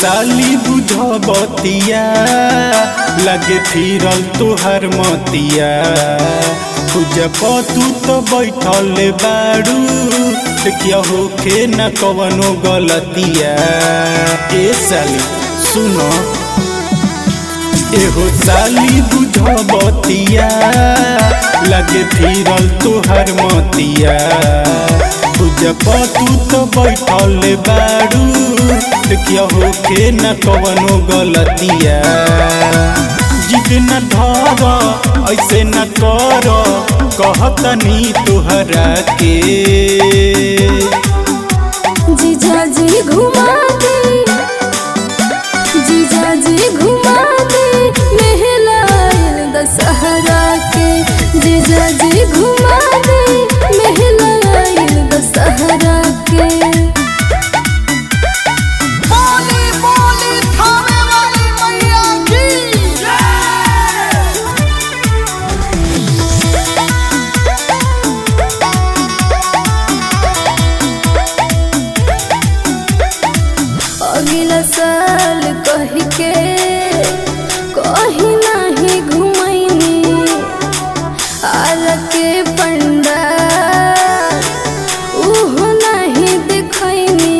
साली बुझबतिया लगे फिरल तोहर मतिया पूजा तू तो बैठल बाड़ू क्या होखे न कवनो गलतिया ए साली सुनो एहो साली बुझबतिया लगे फिरल तोहर मतिया पूजा तू तो बैठल बाड़ू क्या होखे न कवनो गलतिया जिद न धर ऐसे न कर कहतनी तोहरा के जीजा जी घुमा दे जीजा जी घुमा दे महलायल दशहरा के जीजा जी घुमा दे महलायल दशहरा के बोली बोली थाने वाली मैया की अगला साल कह के कहीं नहीं घुमैनी आर के पंडा उहो नहीं देखैनी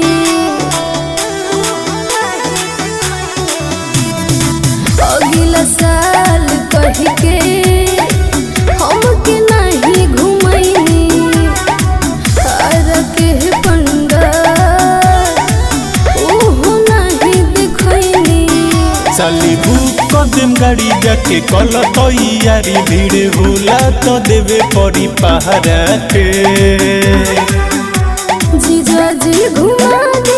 अगला साल कह के हमके नहीं घुमैनी आर के पंडा ओहो नहीं देखैनी साली बुक कर देम गाड़ी जाके कल तैयारी भीड़ होला तो देवे पड़ी पहाड़ा के जीजा जी घुमा दे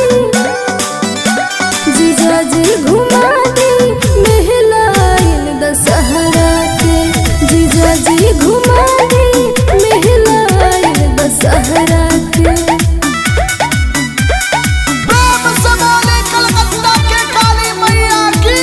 जीजा जी घुमा दे महलायल दशहरा के जीजा जी घुमा दे महलायल दशहरा के प्रेम से बोले कलकत्ता के काली मैया की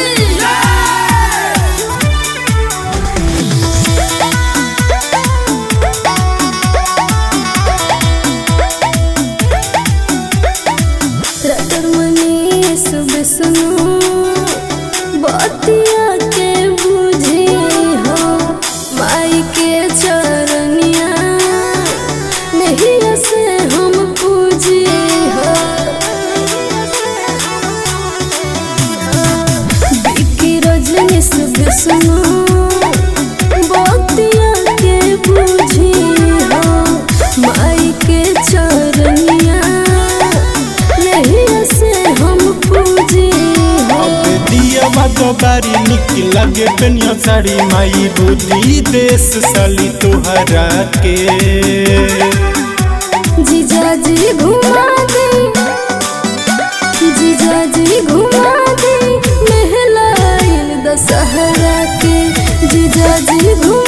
रतर मनी सुबह सुनो बतिया के बुझे हो माई के चरनिया नहीं से हम पूजे हो बिकी रजनी सुबह सुनो बतिया के बुझे हो माई के चरनिया नहीं से हम पूजे हो अब दिया बारी निक लगे पेनिया साड़ी माई बुद्धि देश साली तोहरा के जीजा जी घुमा दे जीजा जी घुमा दे महलायल दशहरा के जीजा जी घुमा